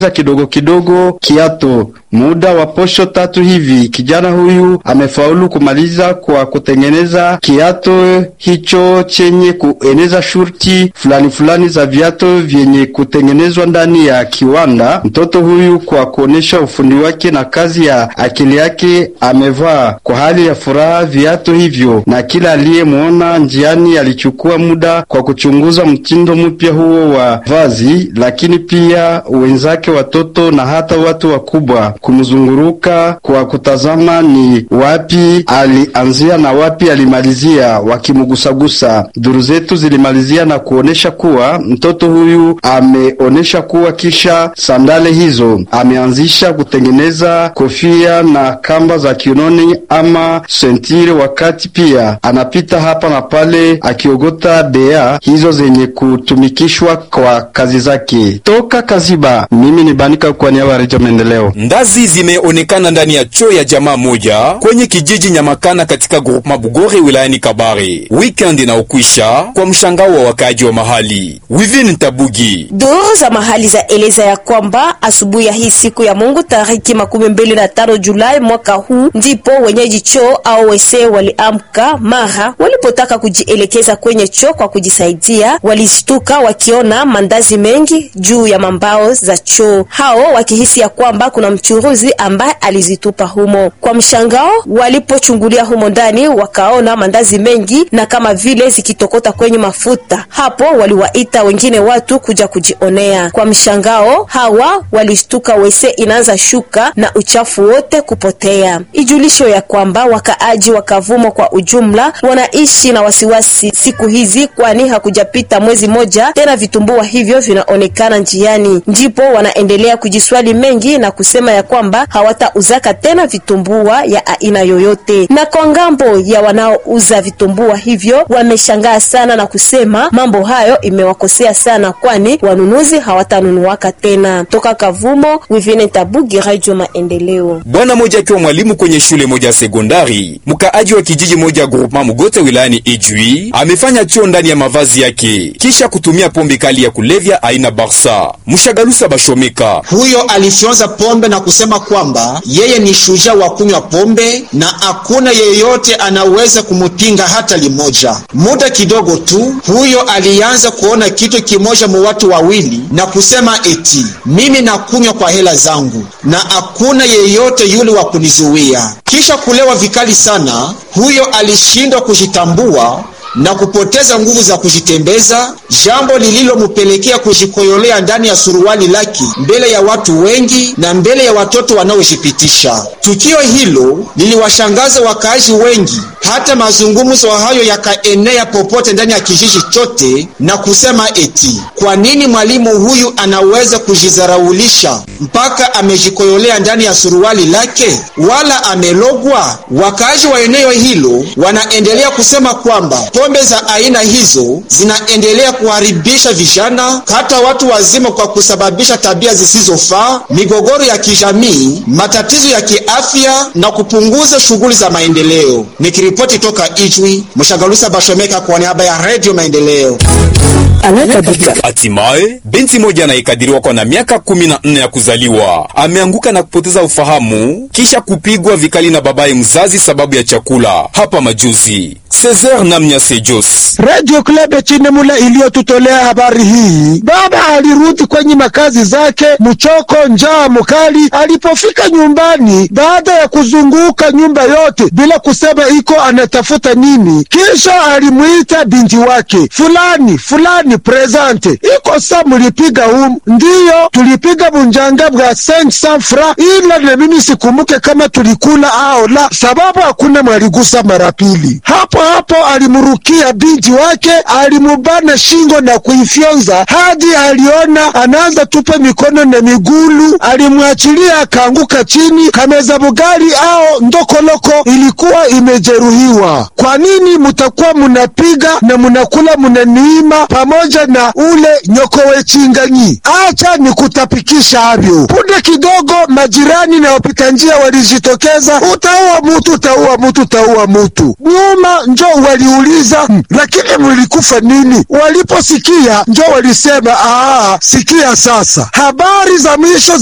kidogo kidogo kiato. Muda wa posho tatu hivi, kijana huyu amefaulu kumaliza kwa kutengeneza kiato hicho chenye kueneza shurti fulani fulani za viato vyenye kutengenezwa ndani ya kiwanda. Mtoto huyu kwa kuonesha ufundi wake na kazi ya akili yake amevaa kwa hali ya furaha viato hivyo, na kila aliyemwona njiani alichukua muda kwa kuchunguza mtindo mpya huo wa vazi, lakini pia wenzake watoto na hata watu wakubwa kumzunguruka kwa kutazama ni wapi alianzia na wapi alimalizia, wakimgusagusa. Duru zetu zilimalizia na kuonesha kuwa mtoto huyu ameonesha kuwa kisha sandale hizo ameanzisha kutengeneza kofia na kamba za kiunoni ama sentire, wakati pia anapita hapa na pale akiogota bea hizo zenye kutumikishwa kwa kazi zake. Toka Kaziba, mimi ni Banika kwa niaba ya Redio Maendeleo. Ndazi zimeonekana ndani ya choo ya jamaa moja kwenye kijiji Nyamakana katika groupema Bugore wilayani Kabare. Weekend inaokwisha kwa mshangao wa wakaaji wa mahali. Wivin Tabugi Duru za mahali za eleza ya kwamba asubuhi ya hii siku ya Mungu tariki makumi mbili na tano Julai mwaka huu ndipo wenyeji choo au wese waliamka mara walipotaka kujielekeza kwenye choo kwa kujisaidia, walishtuka wakiona mandazi mengi juu ya mambao za choo, hao wakihisi ya kwamba kuna mchuruzi ambaye alizitupa humo. Kwa mshangao, walipochungulia humo ndani wakaona mandazi mengi na kama vile zikitokota kwenye mafuta. Hapo waliwaita wengine watu kuja kujionea. Kwa mshangao, hawa walishtuka, wese inaanza shuka na uchafu wote kupotea. Ijulisho ya kwamba wakaaji wa Kavumo kwa ujumla wanaishi na wasiwasi siku hizi, kwani hakujapita mwezi moja tena vitumbua hivyo vinaonekana njiani, ndipo wanaendelea kujiswali mengi na kusema ya kwamba hawatauzaka tena vitumbua ya aina yoyote. Na kwa ngambo ya wanaouza vitumbua hivyo wameshangaa sana na kusema mambo hayo imewakosea sana, kwani wanunuzi hawatanunuaka tena. Toka Kavumo, Wivine Tabugi, Radio Maendeleo. Bwana moja akiwa mwalimu kwenye shule moja ya sekondari, mkaaji wa kijiji moja groupement Mugote wilayani Ijwi amefanya choo ndani ya mavazi yake kisha kutumia pombe kali ya kulevya aina Barsa. Mshagalusa Bashomeka huyo alifyonza pombe na kusema kwamba yeye ni shujaa wa kunywa pombe na hakuna yeyote anaweza kumupinga hata limoja. Muda kidogo tu, huyo alianza kuona kitu kimoja mu watu wawili na kusema eti mimi nakunywa kwa hela zangu na hakuna yeyote yule wa kunizuia. Kisha kulewa vikali sana, huyo alishindwa kujitambua na kupoteza nguvu za kujitembeza, jambo lililomupelekea kujikoyolea ndani ya suruali lake mbele ya watu wengi na mbele ya watoto wanaojipitisha. Tukio hilo liliwashangaza wakaaji wengi, hata mazungumzo hayo yakaenea popote ndani ya kijiji chote na kusema eti kwa nini mwalimu huyu anaweza kujizaraulisha mpaka amejikoyolea ndani ya suruali lake, wala amelogwa? Wakaaji wa eneo hilo wanaendelea kusema kwamba pombe za aina hizo zinaendelea kuharibisha vijana hata watu wazima kwa kusababisha tabia zisizofaa, migogoro ya kijamii, matatizo ya kiafya na kupunguza shughuli za maendeleo. Nikiripoti toka Ijwi, Mshagalusa Bashomeka kwa niaba ya Radio Maendeleo. Hatimaye binti moja anayekadiriwa kwa na miaka kumi na nne ya kuzaliwa ameanguka na kupoteza ufahamu kisha kupigwa vikali na babaye mzazi sababu ya chakula hapa majuzi. Cesar Namnya Sejos Radio Club ya Chinemula iliyotutolea habari hii. Baba alirudi kwenye makazi zake mchoko, njaa mkali. Alipofika nyumbani, baada ya kuzunguka nyumba yote bila kusema iko anatafuta nini, kisha alimwita binti wake, fulani fulani, presente iko sa mulipiga humu? Ndiyo, tulipiga bunjanga bwa 500 fra, ila na mimi sikumuke kama tulikula ao la, sababu hakuna mwaligusa mara pili. Hapo hapo alimurukia binti wake, alimubana shingo na kuifyonza hadi aliona anaanza tupa mikono na migulu. Alimwachilia akaanguka chini. Kameza bugali ao ndokoloko ilikuwa imejeruhiwa. Kwa nini mutakuwa munapiga na munakula munaniima pamoja pamoja na ule nyokowe chinganyi. Acha ni kutapikisha avyo. Punde kidogo, majirani na wapita njia walijitokeza, utaua mutu, utaua mutu, utaua mutu. Nyuma njo waliuliza "Hmm, lakini mlikufa nini? Waliposikia njo walisema aa, sikia sasa, habari za mwisho